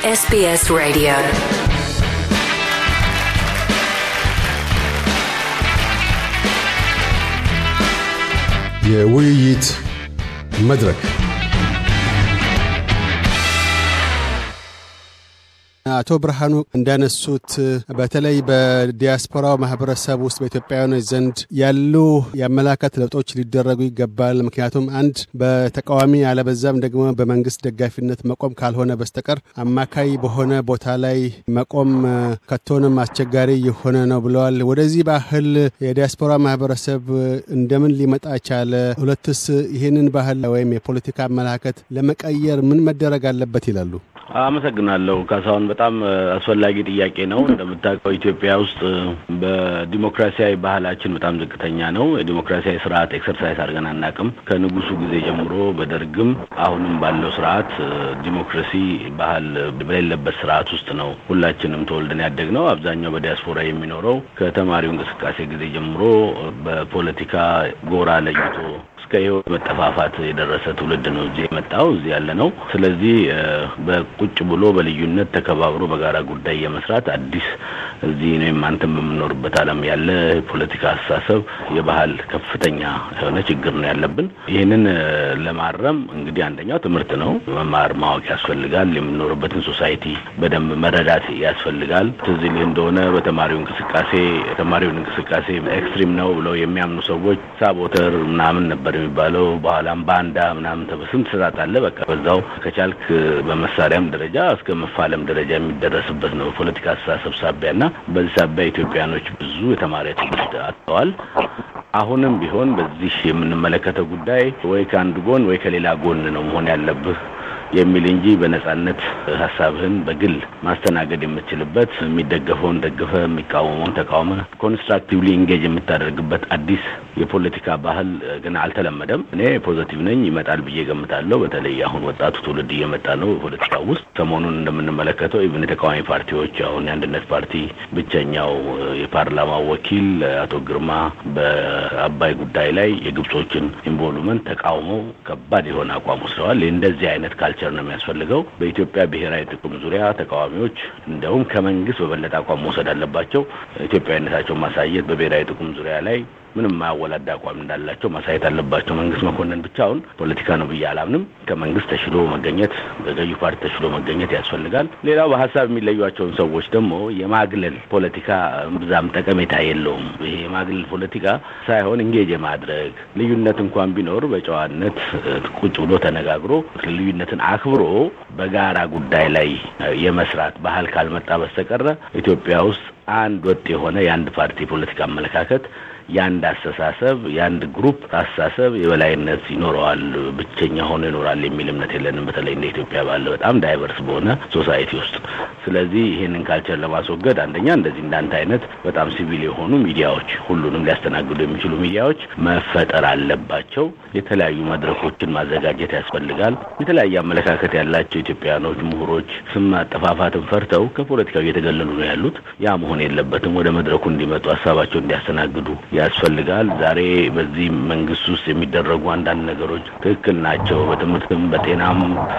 SBS Radio. የውይይት መድረክ አቶ ብርሃኑ እንዳነሱት በተለይ በዲያስፖራው ማህበረሰብ ውስጥ በኢትዮጵያውያኖች ዘንድ ያሉ የአመላከት ለውጦች ሊደረጉ ይገባል። ምክንያቱም አንድ በተቃዋሚ አለበዛም ደግሞ በመንግስት ደጋፊነት መቆም ካልሆነ በስተቀር አማካይ በሆነ ቦታ ላይ መቆም ከቶንም አስቸጋሪ የሆነ ነው ብለዋል። ወደዚህ ባህል የዲያስፖራ ማህበረሰብ እንደምን ሊመጣ ቻለ? ሁለትስ ይህንን ባህል ወይም የፖለቲካ አመላከት ለመቀየር ምን መደረግ አለበት ይላሉ? አመሰግናለሁ ካሳሁን። በጣም አስፈላጊ ጥያቄ ነው። እንደምታውቀው ኢትዮጵያ ውስጥ በዲሞክራሲያዊ ባህላችን በጣም ዝቅተኛ ነው። የዲሞክራሲያዊ ስርዓት ኤክሰርሳይዝ አድርገን አናውቅም። ከንጉሱ ጊዜ ጀምሮ በደርግም አሁንም ባለው ስርዓት ዲሞክራሲ ባህል በሌለበት ስርዓት ውስጥ ነው ሁላችንም ተወልደን ያደግነው። አብዛኛው በዲያስፖራ የሚኖረው ከተማሪው እንቅስቃሴ ጊዜ ጀምሮ በፖለቲካ ጎራ ለይቶ እስከ ህይወት መጠፋፋት የደረሰ ትውልድ ነው እዚህ የመጣው እዚህ ያለ ነው። ስለዚህ በቁጭ ብሎ በልዩነት ተከባብሮ በጋራ ጉዳይ የመስራት አዲስ እዚህ እኔም አንተም በምኖርበት ዓለም ያለ ፖለቲካ አስተሳሰብ የባህል ከፍተኛ የሆነ ችግር ነው ያለብን። ይህንን ለማረም እንግዲህ አንደኛው ትምህርት ነው። መማር ማወቅ ያስፈልጋል። የምንኖርበትን ሶሳይቲ በደንብ መረዳት ያስፈልጋል። ትዝ ይልህ እንደሆነ በተማሪው እንቅስቃሴ ተማሪውን እንቅስቃሴ ኤክስትሪም ነው ብለው የሚያምኑ ሰዎች ሳቦተር ምናምን ነበር የሚባለው በኋላም ባንዳ ምናምን ተበስም ትሰጣጣለ በቃ በዛው ከቻልክ በመሳሪያም ደረጃ እስከ መፋለም ደረጃ የሚደረስበት ነው በፖለቲካ አስተሳሰብ ሳቢያና በዚህ ሳቢያ ኢትዮጵያኖች ብዙ የተማሪ ትውልድ አጥተዋል። አሁንም ቢሆን በዚህ የምንመለከተው ጉዳይ ወይ ከአንድ ጎን ወይ ከሌላ ጎን ነው መሆን ያለብህ የሚል እንጂ በነጻነት ሀሳብህን በግል ማስተናገድ የምትችልበት የሚደገፈውን ደግፈ የሚቃወመውን ተቃውመ ኮንስትራክቲቭሊ ኢንጌጅ የምታደርግበት አዲስ የፖለቲካ ባህል ግን አልተለመደም። እኔ ፖዘቲቭ ነኝ፣ ይመጣል ብዬ ገምታለሁ። በተለይ አሁን ወጣቱ ትውልድ እየመጣ ነው ፖለቲካ ውስጥ። ሰሞኑን እንደምንመለከተው ኢቭን የተቃዋሚ ፓርቲዎች አሁን የአንድነት ፓርቲ ብቸኛው የፓርላማው ወኪል አቶ ግርማ በአባይ ጉዳይ ላይ የግብጾችን ኢንቮልቭመንት ተቃውመው ከባድ የሆነ አቋም ወስደዋል። እንደዚህ አይነት ካልቸር ነው የሚያስፈልገው። በኢትዮጵያ ብሔራዊ ጥቅም ዙሪያ ተቃዋሚዎች እንደውም ከመንግስት በበለጠ አቋም መውሰድ አለባቸው። ኢትዮጵያዊነታቸውን ማሳየት በብሔራዊ ጥቅም ዙሪያ ላይ ምንም ማያወላዳ አቋም እንዳላቸው ማሳየት አለባቸው። መንግስት መኮንን ብቻውን ፖለቲካ ነው ብዬ አላምንም። ከመንግስት ተሽሎ መገኘት፣ በገዢ ፓርቲ ተሽሎ መገኘት ያስፈልጋል። ሌላው በሀሳብ የሚለዩቸውን ሰዎች ደግሞ የማግለል ፖለቲካ ብዛም ጠቀሜታ የለውም። ይሄ የማግለል ፖለቲካ ሳይሆን እንጌጅ የማድረግ ልዩነት እንኳን ቢኖር በጨዋነት ቁጭ ብሎ ተነጋግሮ ልዩነትን አክብሮ በጋራ ጉዳይ ላይ የመስራት ባህል ካልመጣ በስተቀረ ኢትዮጵያ ውስጥ አንድ ወጥ የሆነ የአንድ ፓርቲ ፖለቲካ አመለካከት የአንድ አስተሳሰብ የአንድ ግሩፕ አስተሳሰብ የበላይነት ይኖረዋል፣ ብቸኛ ሆኖ ይኖራል የሚል እምነት የለንም። በተለይ እንደ ኢትዮጵያ ባለ በጣም ዳይቨርስ በሆነ ሶሳይቲ ውስጥ። ስለዚህ ይህንን ካልቸር ለማስወገድ አንደኛ እንደዚህ እንዳንተ አይነት በጣም ሲቪል የሆኑ ሚዲያዎች፣ ሁሉንም ሊያስተናግዱ የሚችሉ ሚዲያዎች መፈጠር አለባቸው። የተለያዩ መድረኮችን ማዘጋጀት ያስፈልጋል። የተለያየ አመለካከት ያላቸው ኢትዮጵያኖች፣ ምሁሮች ስም ማጠፋፋትን ፈርተው ከፖለቲካው እየተገለሉ ነው ያሉት። ያ መሆን የለበትም። ወደ መድረኩ እንዲመጡ ሀሳባቸው እንዲያስተናግዱ ያስፈልጋል። ዛሬ በዚህ መንግስት ውስጥ የሚደረጉ አንዳንድ ነገሮች ትክክል ናቸው። በትምህርትም፣ በጤናም፣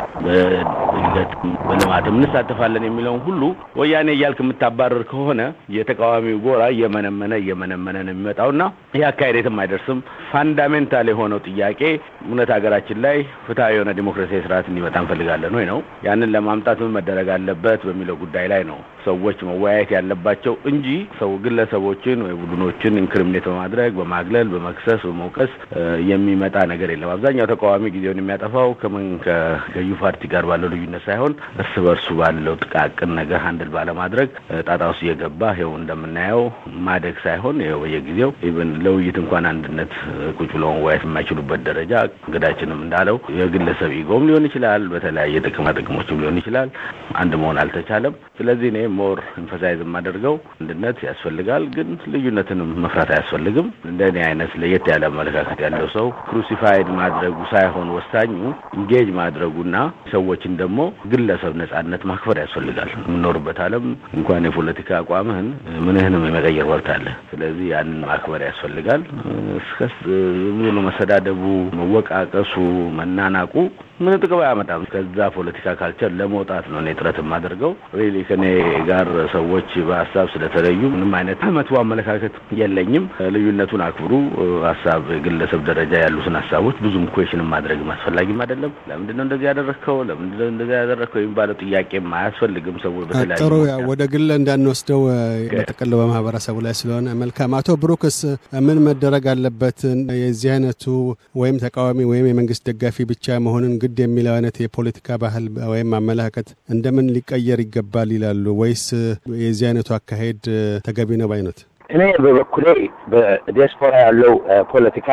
በእድገትም፣ በልማትም እንሳተፋለን የሚለውን ሁሉ ወያኔ እያልክ የምታባረር ከሆነ የተቃዋሚው ጎራ እየመነመነ እየመነመነ ነው የሚመጣውና ይህ አካሄድ የትም አይደርስም። ፋንዳሜንታል የሆነው ጥያቄ እውነት ሀገራችን ላይ ፍትሐዊ የሆነ ዲሞክራሲያዊ ስርዓት እንዲመጣ እንፈልጋለን ወይ ነው። ያንን ለማምጣት ምን መደረግ አለበት በሚለው ጉዳይ ላይ ነው ሰዎች መወያየት ያለባቸው እንጂ ሰው ግለሰቦችን ወይ ቡድኖችን ኢንክሪሚኔት በማድረግ በማግለል፣ በመክሰስ፣ በመውቀስ የሚመጣ ነገር የለም። አብዛኛው ተቃዋሚ ጊዜውን የሚያጠፋው ከምን ከገዢ ፓርቲ ጋር ባለው ልዩነት ሳይሆን እርስ በርሱ ባለው ጥቃቅን ነገር ሀንድል ባለማድረግ ጣጣ ውስጥ እየገባ ይኸው እንደምናየው ማደግ ሳይሆን ይኸው በየጊዜው ኢቨን ለውይይት እንኳን አንድነት ቁጭ ብሎ መወያየት የማይችሉበት ደረጃ እንግዳችንም እንዳለው የግለሰብ ኢጎም ሊሆን ይችላል፣ በተለያየ ጥቅማ ጥቅሞችም ሊሆን ይችላል። አንድ መሆን አልተቻለም። ስለዚህ እኔ ሞር ኤንፈሳይዝ የማደርገው አንድነት ያስፈልጋል፣ ግን ልዩነትንም መፍራት አያስፈልግም። እንደ እኔ አይነት ለየት ያለ አመለካከት ያለው ሰው ክሩሲፋይድ ማድረጉ ሳይሆን ወሳኙ ኢንጌጅ ማድረጉና ሰዎችን ደግሞ ግለሰብ ነጻነት ማክበር ያስፈልጋል። የምኖርበት ዓለም እንኳን የፖለቲካ አቋምህን ምንህንም የመቀየር መብት አለ። ስለዚህ ያንን ማክበር ያስፈልጋል። እስከ ብሎ መሰዳደቡ፣ መወቃቀሱ፣ መናናቁ ምን ጥቅም አያመጣም። ከዛ ፖለቲካ ካልቸር ለመውጣት ነው እኔ ጥረት የማደርገው። ሪሊ ከኔ ጋር ሰዎች በሀሳብ ስለተለዩ ምንም አይነት መጥፎ አመለካከት የለኝም። ልዩነቱን አክብሩ። ሀሳብ ግለሰብ ደረጃ ያሉትን ሀሳቦች ብዙም ኩዌሽን ማድረግም አስፈላጊም አይደለም። ለምንድን ነው እንደዚህ ያደረግከው? ለምንድን ነው እንደዚህ ያደረግከው የሚባለው ጥያቄም አያስፈልግም። ሰዎች በተለያዩ ጥሩ ወደ ግል እንዳንወስደው በጥቅል በማህበረሰቡ ላይ ስለሆነ መልካም። አቶ ብሩክስ ምን መደረግ አለበት? የዚህ አይነቱ ወይም ተቃዋሚ ወይም የመንግስት ደጋፊ ብቻ መሆንን ግድ የሚለው አይነት የፖለቲካ ባህል ወይም አመለካከት እንደምን ሊቀየር ይገባል ይላሉ? ወይስ የዚህ አይነቱ አካሄድ ተገቢ ነው ባይነት? እኔ በበኩሌ በዲያስፖራ ያለው ፖለቲካ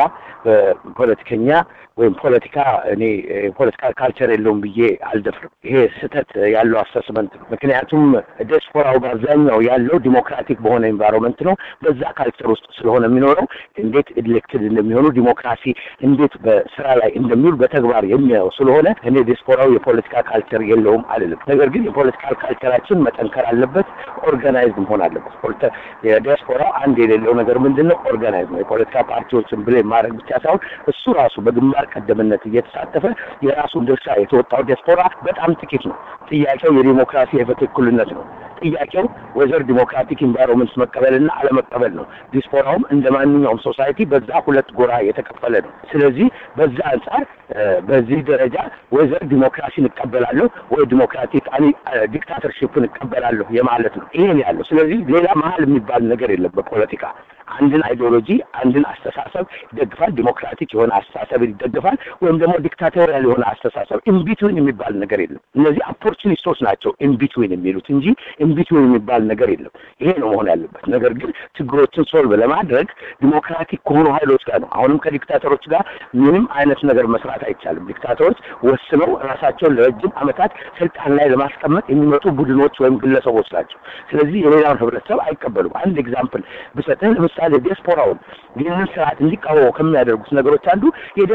በፖለቲከኛ ወይም ፖለቲካ እኔ ፖለቲካ ካልቸር የለውም ብዬ አልደፍርም። ይሄ ስህተት ያለው አሰስመንት ነው። ምክንያቱም ዲያስፖራው በአብዛኛው ያለው ዲሞክራቲክ በሆነ ኤንቫይሮንመንት ነው። በዛ ካልቸር ውስጥ ስለሆነ የሚኖረው እንዴት ኤሌክትድ እንደሚሆኑ ዲሞክራሲ እንዴት በስራ ላይ እንደሚውል በተግባር የሚያየው ስለሆነ እኔ ዲያስፖራው የፖለቲካ ካልቸር የለውም አልልም። ነገር ግን የፖለቲካል ካልቸራችን መጠንከር አለበት፣ ኦርጋናይዝድ መሆን አለበት። የዲያስፖራው አንድ የሌለው ነገር ምንድን ነው? ኦርጋናይዝ ነው። የፖለቲካ ፓርቲዎችን ብሌም ማድረግ ብቻ ሳይሆን እሱ ራሱ በግንባር ቀደምነት እየተሳተፈ የራሱን ድርሻ የተወጣው ዲያስፖራ በጣም ጥቂት ነው። ጥያቄው የዲሞክራሲ የፍትህ እኩልነት ነው። ጥያቄው ወይዘር ዲሞክራቲክ ኢንቫይሮንመንት መቀበልና አለመቀበል ነው። ዲስፖራውም እንደ ማንኛውም ሶሳይቲ በዛ ሁለት ጎራ የተከፈለ ነው። ስለዚህ በዛ አንጻር በዚህ ደረጃ ወይዘር ዲሞክራሲን እቀበላለሁ ወይ ዲሞክራቲክ ዲክታተርሽፕን እቀበላለሁ የማለት ነው። ይሄን ያለው ስለዚህ ሌላ መሀል የሚባል ነገር የለም በፖለቲካ አንድን አይዲዮሎጂ አንድን አስተሳሰብ ይደግፋል። ዲሞክራቲክ የሆነ አስተሳሰብ ይደግፋል፣ ወይም ደግሞ ዲክታቶሪያል የሆነ አስተሳሰብ ኢንቢትዊን የሚባል ነገር የለም። እነዚህ ኦፖርቹኒስቶች ናቸው ኢንቢትዊን የሚሉት እንጂ ኢንቢትዊን የሚባል ነገር የለም። ይሄ ነው መሆን ያለበት። ነገር ግን ችግሮችን ሶልቭ ለማድረግ ዲሞክራቲክ ከሆኑ ኃይሎች ጋር ነው። አሁንም ከዲክታተሮች ጋር ምንም አይነት ነገር መስራት አይቻልም። ዲክታተሮች ወስነው ራሳቸውን ለረጅም ዓመታት ስልጣን ላይ ለማስቀመጥ የሚመጡ ቡድኖች ወይም ግለሰቦች ናቸው። ስለዚህ የሌላውን ህብረተሰብ አይቀበሉም። አንድ ኤግዛምፕል ብሰጥህ ለምሳሌ ዲያስፖራውን ይህንን ስርዓት እንዲቃወሙ ከሚያደርጉት ነገሮች አንዱ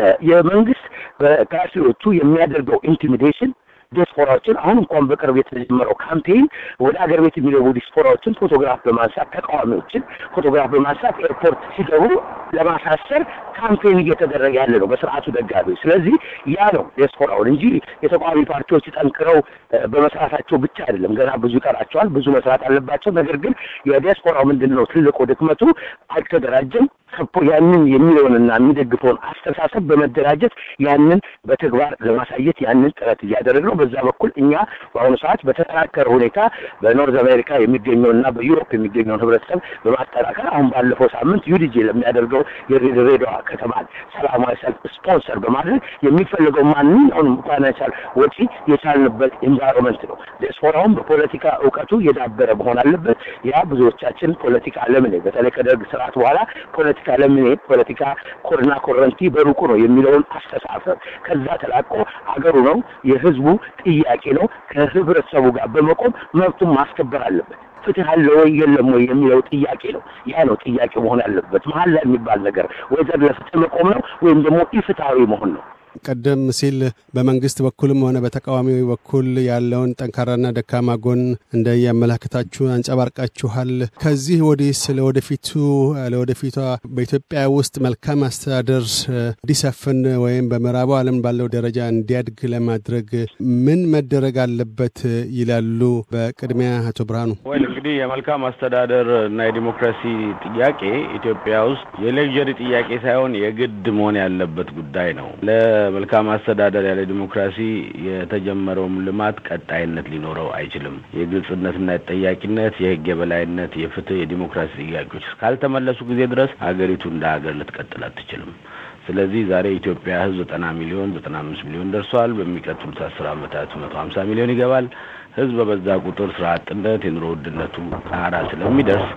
የመንግስት በካፊዎቹ የሚያደርገው ኢንቲሚዴሽን ዲያስፖራዎችን አሁን እንኳን በቅርብ የተጀመረው ካምፔይን ወደ ሀገር ቤት የሚገቡ ዲያስፖራዎችን ፎቶግራፍ በማንሳት ተቃዋሚዎችን ፎቶግራፍ በማንሳት ኤርፖርት ሲገቡ ለማሳሰር ካምፔይን እየተደረገ ያለ ነው በስርዓቱ ደጋፊዎች። ስለዚህ ያ ነው ዲያስፖራውን እንጂ የተቃዋሚ ፓርቲዎች ጠንክረው በመስራታቸው ብቻ አይደለም። ገና ብዙ ይቀራቸዋል፣ ብዙ መስራት አለባቸው። ነገር ግን የዲያስፖራው ምንድን ነው ትልቁ ድክመቱ አልተደራጀም። ያንን የሚለውንና የሚደግፈውን አስተሳሰብ በመደራጀት ያንን በተግባር ለማሳየት ያንን ጥረት እያደረግ ነው። በዛ በኩል እኛ በአሁኑ ሰዓት በተጠናከረ ሁኔታ በኖርዝ አሜሪካ የሚገኘውና በዩሮፕ የሚገኘውን ህብረተሰብ በማጠናከር አሁን ባለፈው ሳምንት ዩዲጂ ለሚያደርገው የድሬዳዋ ከተማን ሰላማዊ ሰልፍ ስፖንሰር በማድረግ የሚፈልገው ማንኛውንም ፋይናንሻል ወጪ የቻልንበት ኤንቫይሮንመንት ነው። ዲያስፖራውን በፖለቲካ እውቀቱ የዳበረ መሆን አለበት። ያ ብዙዎቻችን ፖለቲካ ለምን በተለይ ከደርግ ስርዓት በኋላ ፖለቲካ ለምን ፖለቲካ ኮርና ኮረንቲ በሩቁ ነው የሚለውን አስተሳሰብ ከዛ ተላቆ አገሩ ነው የህዝቡ ጥያቄ ነው ከህብረተሰቡ ጋር በመቆም መብቱን ማስከበር አለበት። ፍትህ አለ ወይ የለም ወይ የሚለው ጥያቄ ነው። ያ ነው ጥያቄ መሆን ያለበት። መሀል ላይ የሚባል ነገር ወይ ዘር ለፍትህ መቆም ነው ወይም ደግሞ ኢፍትሐዊ መሆን ነው። ቀደም ሲል በመንግስት በኩልም ሆነ በተቃዋሚ በኩል ያለውን ጠንካራና ደካማ ጎን እንደያመላክታችሁ አንጸባርቃችኋል። ከዚህ ወዲህ ስለ ወደፊቱ ለወደፊቷ በኢትዮጵያ ውስጥ መልካም አስተዳደር እንዲሰፍን ወይም በምዕራቡ ዓለም ባለው ደረጃ እንዲያድግ ለማድረግ ምን መደረግ አለበት ይላሉ? በቅድሚያ አቶ ብርሃኑ። ወይ እንግዲህ የመልካም አስተዳደር እና የዲሞክራሲ ጥያቄ ኢትዮጵያ ውስጥ የሌክዠሪ ጥያቄ ሳይሆን የግድ መሆን ያለበት ጉዳይ ነው። መልካም አስተዳደር ያለ ዲሞክራሲ የተጀመረውም ልማት ቀጣይነት ሊኖረው አይችልም። የግልጽነትና የጠያቂነት፣ የህግ የበላይነት፣ የፍትህ፣ የዲሞክራሲ ጥያቄዎች እስካልተመለሱ ጊዜ ድረስ ሀገሪቱ እንደ ሀገር ልትቀጥል አትችልም። ስለዚህ ዛሬ የኢትዮጵያ ህዝብ ዘጠና ሚሊዮን ዘጠና አምስት ሚሊዮን ደርሷል። በሚቀጥሉት አስር አመታት መቶ ሀምሳ ሚሊዮን ይገባል። ህዝብ በበዛ ቁጥር ስራ አጥነት፣ የኑሮ ውድነቱ ጣራ ስለሚደርስ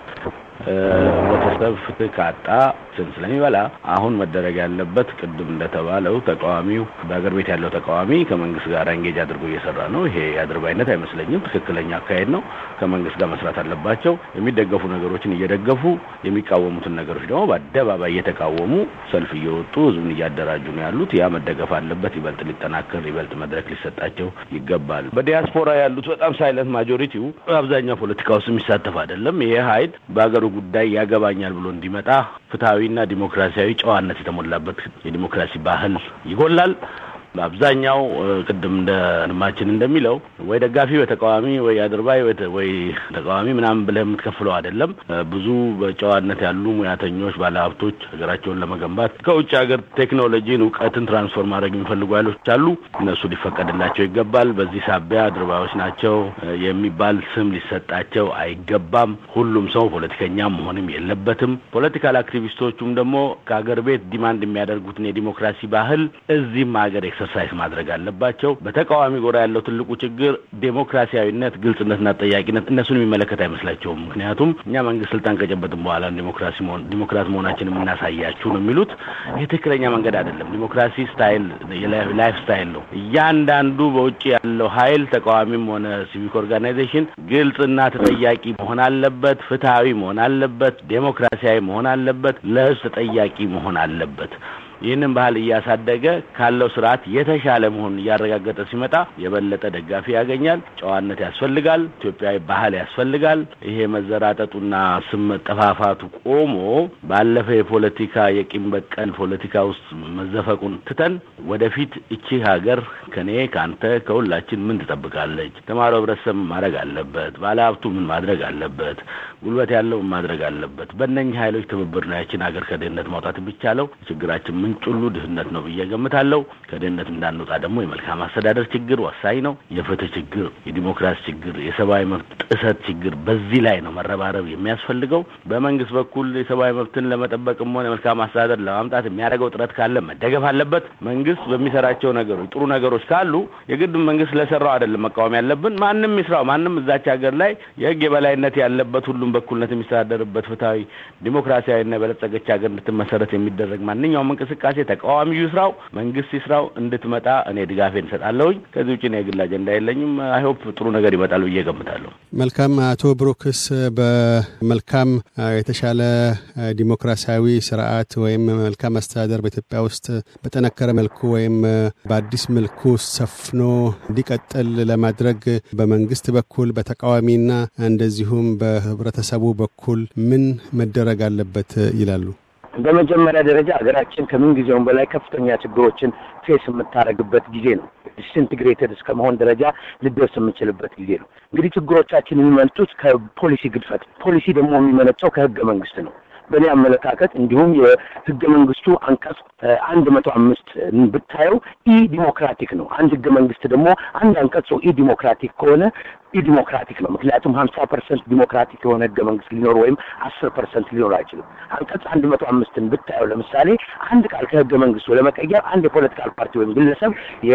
ህብረተሰብ ፍትህ ካጣ ስን ስለሚበላ አሁን መደረግ ያለበት ቅድም እንደተባለው ተቃዋሚው በሀገር ቤት ያለው ተቃዋሚ ከመንግስት ጋር እንጌጅ አድርጎ እየሰራ ነው። ይሄ የአድርባይነት አይመስለኝም። ትክክለኛ አካሄድ ነው። ከመንግስት ጋር መስራት አለባቸው። የሚደገፉ ነገሮችን እየደገፉ የሚቃወሙትን ነገሮች ደግሞ በአደባባይ እየተቃወሙ ሰልፍ እየወጡ ህዝቡን እያደራጁ ነው ያሉት። ያ መደገፍ አለበት። ይበልጥ ሊጠናከር፣ ይበልጥ መድረክ ሊሰጣቸው ይገባል። በዲያስፖራ ያሉት በጣም ሳይለንት ማጆሪቲው አብዛኛው ፖለቲካ ውስጥ የሚሳተፍ አይደለም። ይሄ ሀይል በሀገሩ ጉዳይ ያገባኛል ብሎ እንዲመጣ ፍትሐዊና ዲሞክራሲያዊ ጨዋነት የተሞላበት የዲሞክራሲ ባህል ይጎላል። በአብዛኛው ቅድም እንደ ንማችን እንደሚለው ወይ ደጋፊ ወይ ተቃዋሚ ወይ አድርባይ ወይ ተቃዋሚ ምናምን ብለህ የምትከፍለው አይደለም። ብዙ በጨዋነት ያሉ ሙያተኞች፣ ባለሀብቶች ሀገራቸውን ለመገንባት ከውጭ ሀገር ቴክኖሎጂን፣ እውቀትን ትራንስፎርም ማድረግ የሚፈልጉ ኃይሎች አሉ። እነሱ ሊፈቀድላቸው ይገባል። በዚህ ሳቢያ አድርባዮች ናቸው የሚባል ስም ሊሰጣቸው አይገባም። ሁሉም ሰው ፖለቲከኛ መሆንም የለበትም። ፖለቲካል አክቲቪስቶቹም ደግሞ ከሀገር ቤት ዲማንድ የሚያደርጉትን የዲሞክራሲ ባህል እዚህም ሀገር ኤክሰርሳይዝ ማድረግ አለባቸው። በተቃዋሚ ጎራ ያለው ትልቁ ችግር ዴሞክራሲያዊነት፣ ግልጽነትና ጠያቂነት እነሱን የሚመለከት አይመስላቸውም። ምክንያቱም እኛ መንግስት ስልጣን ከጨበጥን በኋላ ዲሞክራሲ መሆን ዲሞክራት መሆናችን የምናሳያችሁ ነው የሚሉት። ይህ ትክክለኛ መንገድ አይደለም። ዲሞክራሲ ስታይል ላይፍ ስታይል ነው። እያንዳንዱ በውጭ ያለው ኃይል ተቃዋሚም ሆነ ሲቪክ ኦርጋናይዜሽን ግልጽና ተጠያቂ መሆን አለበት። ፍትሐዊ መሆን አለበት። ዴሞክራሲያዊ መሆን አለበት። ለህዝብ ተጠያቂ መሆን አለበት። ይህንን ባህል እያሳደገ ካለው ስርዓት የተሻለ መሆኑን እያረጋገጠ ሲመጣ የበለጠ ደጋፊ ያገኛል። ጨዋነት ያስፈልጋል። ኢትዮጵያዊ ባህል ያስፈልጋል። ይሄ መዘራጠጡና ስም መጠፋፋቱ ቆሞ ባለፈ የፖለቲካ የቂም በቀል ፖለቲካ ውስጥ መዘፈቁን ትተን ወደፊት እቺ ሀገር ከኔ ከአንተ ከሁላችን ምን ትጠብቃለች? ተማሪው ህብረተሰብ ምን ማድረግ አለበት? ባለሀብቱ ምን ማድረግ አለበት? ጉልበት ያለው ምን ማድረግ አለበት? በእነኝህ ኃይሎች ትብብር ነው ያችን ሀገር ከድህነት ማውጣት የሚቻለው። ችግራችን ምንጭ ሁሉ ድህነት ነው ብዬ ገምታለሁ። ከድህነት እንዳንወጣ ደግሞ የመልካም አስተዳደር ችግር ወሳኝ ነው። የፍትህ ችግር፣ የዲሞክራሲ ችግር፣ የሰብአዊ መብት ጥሰት ችግር፣ በዚህ ላይ ነው መረባረብ የሚያስፈልገው። በመንግስት በኩል የሰብአዊ መብትን ለመጠበቅም ሆነ የመልካም አስተዳደር ለማምጣት የሚያደርገው ጥረት ካለ መደገፍ አለበት። መንግስት በሚሰራቸው ነገሮች ጥሩ ነገሮች ካሉ የግድ መንግስት ለሰራው አይደለም መቃወም ያለብን። ማንም ይስራው፣ ማንም እዛች ሀገር ላይ የህግ የበላይነት ያለበት ሁሉም በኩልነት የሚስተዳደርበት ፍትሐዊ ዲሞክራሲያዊና የበለጸገች ሀገር እንድትመሰረት የሚደረግ ማንኛውም እንቅስቃሴ ተቃዋሚው ይስራው፣ መንግስት ይስራው እንድትመጣ እኔ ድጋፌን እንሰጣለሁኝ። ከዚህ ውጭ የግል አጀንዳ የለኝም። አይሆፕ ጥሩ ነገር ይመጣል ብዬ ገምታለሁ። መልካም። አቶ ብሩክስ በመልካም የተሻለ ዲሞክራሲያዊ ስርዓት ወይም መልካም አስተዳደር በኢትዮጵያ ውስጥ በጠነከረ መልኩ ወይም በአዲስ መልኩ ሰፍኖ እንዲቀጥል ለማድረግ በመንግስት በኩል በተቃዋሚና እንደዚሁም በህብረተሰቡ በኩል ምን መደረግ አለበት ይላሉ? በመጀመሪያ ደረጃ ሀገራችን ከምን ጊዜውም በላይ ከፍተኛ ችግሮችን ፌስ የምታደርግበት ጊዜ ነው። ዲስኢንትግሬትድ እስከ መሆን ደረጃ ልደርስ የምንችልበት ጊዜ ነው። እንግዲህ ችግሮቻችን የሚመጡት ከፖሊሲ ግድፈት፣ ፖሊሲ ደግሞ የሚመነጨው ከህገ መንግስት ነው። በእኔ አመለካከት እንዲሁም የህገ መንግስቱ አንቀጽ አንድ መቶ አምስት ብታየው ኢ ዲሞክራቲክ ነው። አንድ ህገ መንግስት ደግሞ አንድ አንቀጽ ኢ ዲሞክራቲክ ከሆነ ኢ ዲሞክራቲክ ነው። ምክንያቱም ሀምሳ ፐርሰንት ዲሞክራቲክ የሆነ ህገ መንግስት ሊኖር ወይም አስር ፐርሰንት ሊኖር አይችልም። አንቀጽ አንድ መቶ አምስትን ብታየው ለምሳሌ አንድ ቃል ከህገ መንግስቱ ለመቀየር አንድ የፖለቲካል ፓርቲ ወይም ግለሰብ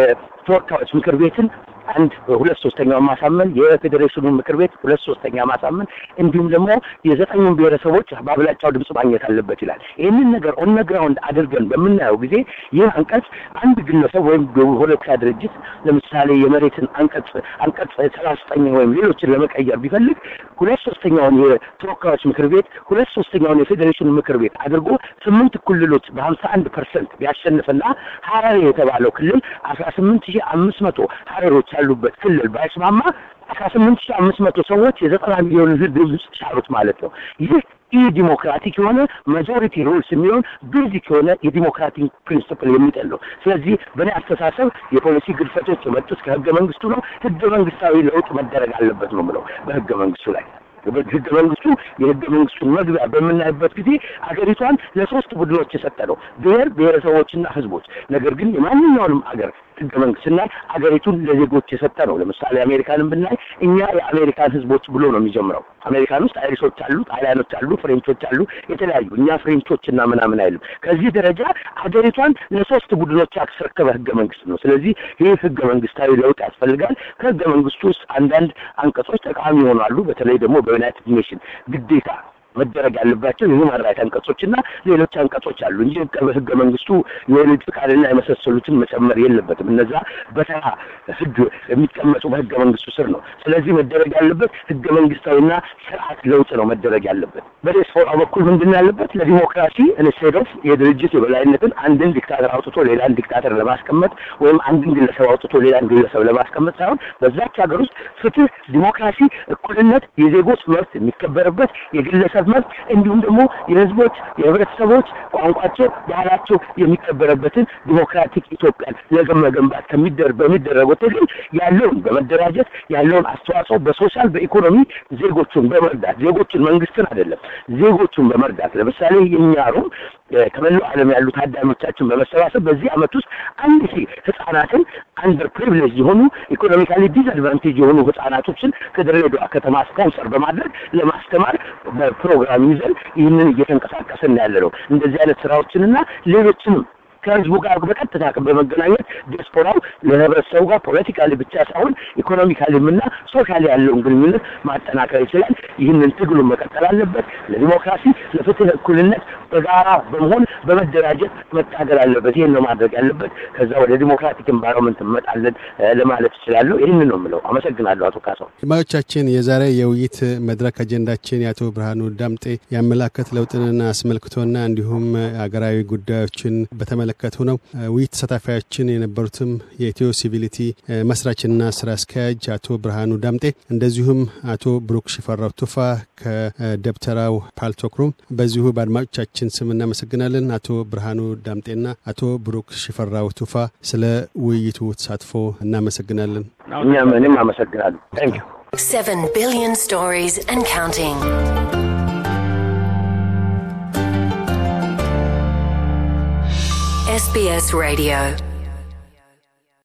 የተወካዮች ምክር ቤትን አንድ ሁለት ሶስተኛውን ማሳመን የፌዴሬሽኑን ምክር ቤት ሁለት ሶስተኛ ማሳመን እንዲሁም ደግሞ የዘጠኙን ብሔረሰቦች በአብላጫው ድምጽ ማግኘት አለበት ይላል። ይህንን ነገር ኦን ግራውንድ አድርገን በምናየው ጊዜ ይህ አንቀጽ አንድ ግለሰብ ወይም ፖለቲካ ድርጅት ለምሳሌ የመሬትን አንቀጽ አንቀጽ ሰላሳ ዘጠኝ ወይም ሌሎችን ለመቀየር ቢፈልግ ሁለት ሶስተኛውን የተወካዮች ምክር ቤት ሁለት ሶስተኛውን የፌዴሬሽኑ ምክር ቤት አድርጎ ስምንት ክልሎች በሀምሳ አንድ ፐርሰንት ቢያሸንፍና ሀረሪ የተባለው ክልል አስራ ስምንት ሺህ አምስት መቶ ሀረሮች ያሉበት ክልል ባይስማማ አስራ ስምንት ሺህ አምስት መቶ ሰዎች የዘጠና ሚሊዮን ህዝብ ድምፅ ቻሉት ማለት ነው። ይህ ኢ ዲሞክራቲክ የሆነ ማጆሪቲ ሩልስ የሚሆን ቤዚክ የሆነ የዲሞክራቲክ ፕሪንስፕል የሚጥል ነው። ስለዚህ በእኔ አስተሳሰብ የፖሊሲ ግድፈቶች የመጡት ከህገ መንግስቱ ነው። ህገ መንግስታዊ ለውጥ መደረግ አለበት ነው የምለው በህገ መንግስቱ ላይ ህገ መንግስቱ የህገ መንግስቱን መግቢያ በምናይበት ጊዜ አገሪቷን ለሶስት ቡድኖች የሰጠ ነው፣ ብሔር ብሔረሰቦችና ህዝቦች። ነገር ግን የማንኛውንም አገር ህገ መንግስት ስናይ አገሪቱን ለዜጎች የሰጠ ነው። ለምሳሌ አሜሪካንን ብናይ እኛ የአሜሪካን ህዝቦች ብሎ ነው የሚጀምረው። አሜሪካን ውስጥ አይሪሾች አሉ፣ ጣሊያኖች አሉ፣ ፍሬንቾች አሉ፣ የተለያዩ እኛ ፍሬንቾች እና ምናምን አይልም። ከዚህ ደረጃ አገሪቷን ለሶስት ቡድኖች ያስረከበ ህገ መንግስት ነው። ስለዚህ ይህ ህገ መንግስታዊ ለውጥ ያስፈልጋል። ከህገ መንግስቱ ውስጥ አንዳንድ አንቀጾች ጠቃሚ ይሆናሉ። በተለይ ደግሞ በዩናይትድ ኔሽን ግዴታ መደረግ ያለባቸው የሁማን ራይት አንቀጾች እና ሌሎች አንቀጾች አሉ እንጂ ህገ መንግስቱ የወሊድ ፍቃድና የመሳሰሉትን መጨመር የለበትም። እነዛ በተራ ህግ የሚቀመጡ በህገ መንግስቱ ስር ነው። ስለዚህ መደረግ ያለበት ህገ መንግስታዊና ስርዓት ለውጥ ነው መደረግ ያለበት። በዲያስፖራ በኩል ምንድን ነው ያለበት? ለዲሞክራሲ ኢንስቴድ ኦፍ የድርጅት የበላይነትን አንድን ዲክታተር አውጥቶ ሌላን ዲክታተር ለማስቀመጥ ወይም አንድን ግለሰብ አውጥቶ ሌላን ግለሰብ ለማስቀመጥ ሳይሆን በዛች ሀገር ውስጥ ፍትህ፣ ዲሞክራሲ፣ እኩልነት፣ የዜጎች መብት የሚከበርበት የግለሰብ መብት እንዲሁም ደግሞ የህዝቦች የህብረተሰቦች ቋንቋቸው፣ ባህላቸው የሚከበረበትን ዲሞክራቲክ ኢትዮጵያን ለመገንባት በሚደረገው ትግል ያለውን በመደራጀት ያለውን አስተዋጽኦ በሶሻል በኢኮኖሚ ዜጎቹን በመርዳት ዜጎቹን መንግስትን አይደለም ዜጎቹን በመርዳት ለምሳሌ የኛ ሩም ከመላው ዓለም ያሉ ታዳሚዎቻችን በመሰባሰብ በዚህ አመት ውስጥ አንድ ሺህ ህጻናትን አንደር ፕሪቪሌጅ የሆኑ ኢኮኖሚካሊ ዲስአድቫንቴጅ የሆኑ ህጻናቶችን ከድሬዳዋ ከተማ ስፖንሰር በማድረግ ለማስተማር በፕሮግራም ይዘን ይህንን እየተንቀሳቀስን ያለ ነው። እንደዚህ አይነት ስራዎችንና ሌሎችንም ከህዝቡ ጋር በቀጥታ በመገናኘት ዲያስፖራው ለህብረተሰቡ ጋር ፖለቲካሊ ብቻ ሳይሆን ኢኮኖሚካሊም እና ሶሻሊ ያለውን ግንኙነት ማጠናከር ይችላል። ይህንን ትግሉን መቀጠል አለበት። ለዲሞክራሲ፣ ለፍትህ፣ እኩልነት በጋራ በመሆን በመደራጀት መታገል አለበት። ይህን ነው ማድረግ ያለበት። ከዛ ወደ ዲሞክራቲክ ኤንቫይሮንመንት እንመጣለን ለማለት እችላለሁ። ይህንን ነው የምለው። አመሰግናለሁ አቶ ካሳው። አድማጮቻችን፣ የዛሬ የውይይት መድረክ አጀንዳችን የአቶ ብርሃኑ ዳምጤ የአመላከት ለውጥንና አስመልክቶና እንዲሁም ሀገራዊ ጉዳዮችን በተመለከቱ ነው። ውይይት ተሳታፊያችን የነበሩትም የኢትዮ ሲቪሊቲ መስራችና ስራ አስኪያጅ አቶ ብርሃኑ ዳምጤ እንደዚሁም አቶ ብሩክ ሽፈራው ቱፋ ከደብተራው ፓልቶክሩም በዚሁ በአድማጮቻችን ስም እናመሰግናለን። አቶ ብርሃኑ ዳምጤና አቶ ብሩክ ሽፈራው ቱፋ ስለ ውይይቱ ተሳትፎ እናመሰግናለን። እኛም እኔም አመሰግናለሁ። ታንክ ዩ 7 billion stories and counting. SBS Radio